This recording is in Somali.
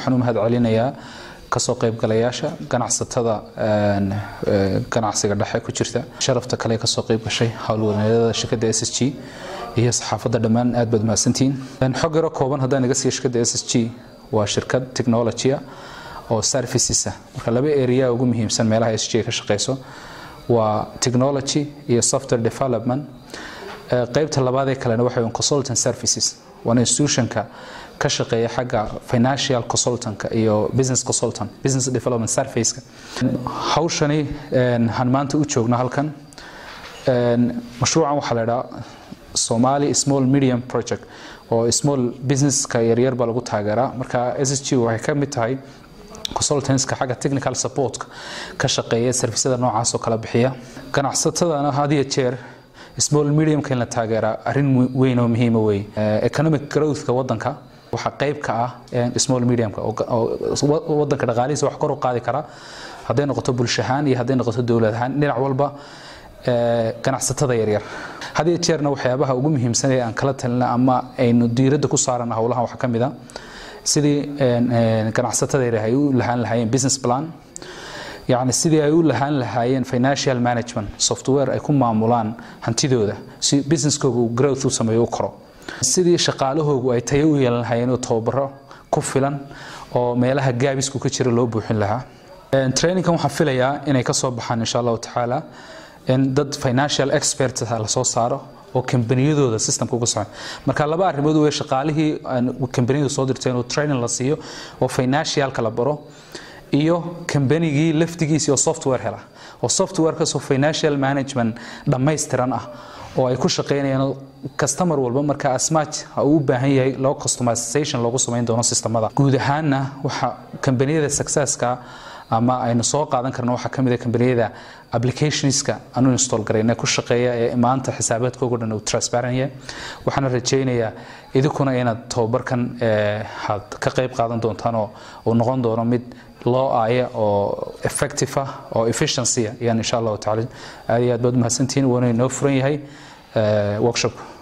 waxaan u mahad celinayaa kasoo qaybgalayaasha ganacsatada ganacsiga dhexe ku jirta sharafta kale kasoo qayb gashay howlwadeennada shirkadda s s g iyo saxaafadda dhammaan aad baad mahadsantihiin xog yaro kooban haddaan iga siiya shirkadda s s g waa shirkad technologya oo servicesa marka laba area ugu muhiimsan meelaha s g ka shaqeyso waa technology iyo software development qaybta labaadee kalena waxa consultant services waana institutionka ka shaqeeya xagga financial consultantka iyo business consultant business development surfaceka hawshani han maanta u joogno halkan mashruucan waxaa la idhaha somali small medium project oo small businesska yaryar baa lagu taageeraa marka s s g waxay ka mid tahay consultantska xagga technical supportka ka shaqeeya servisyada noocaas oo kala bixiya ganacsatadana had iyo jeer small mediumka in la taageeraa arrin weyn oo muhiima wey economic growthka wadanka waxaa qayb ka ah small mediumka oo wadanka dhaqaalihiisa wax kor u qaadi kara hadday noqoto bulsho ahaan iyo hadday noqoto dowlad ahaan dhinac walba ganacsatada yaryar had iyo jeerna waxyaabaha ugu muhiimsan ee aan kala talina ama aynu diiradda ku saarana howlahan waxaa ka mid a sidii ganacsatada yaryar ay u lahaan lahaayeen business plan yacni sidii ay u lahaan lahaayeen financial management software ay ku maamulaan hantidooda si businesskooga uu growth u sameeyo u koro sidii shaqaalahoogu ay tayo u yeelan lahaayeen oo tababaro ku filan oo meelaha gaabisku ka jira loo buuxin lahaa trainingkan waxaan filayaa inay ka soo baxaan insha allahu tacaala in dad financial experts lasoo saaro oo kambaniyadooda systemka uga socon marka laba arrimood wey shaqaalihii kambaniyadu soo dirtay inuu training la siiyo oo financialka la baro iyo kambanigii laftigiisii oo software hela oo softwarekaasoo financial management dhammaystiran ah oo ay ku shaqeynayaan customer walba marka asmach uu u baahan yahay loo customization loogu samayn doono sistemada guud ahaanna waxa kambaniyada successka ama aynu soo qaadan karno waxaa kamid a kambaniyada applicationska aanu install garayna ku shaqeeya ee maanta xisaabaadkooga dhan uu transparent yahay waxaana rajaynayaa idinkuna inaad tababarkan had ka qayb qaadan doontaan oo uu noqon doono mid loo aaya oo effective ah oo efficiency ayaan insha allahu tacaala aad iyo aad baad umahadsantihiin waana inoo furan yahay workshop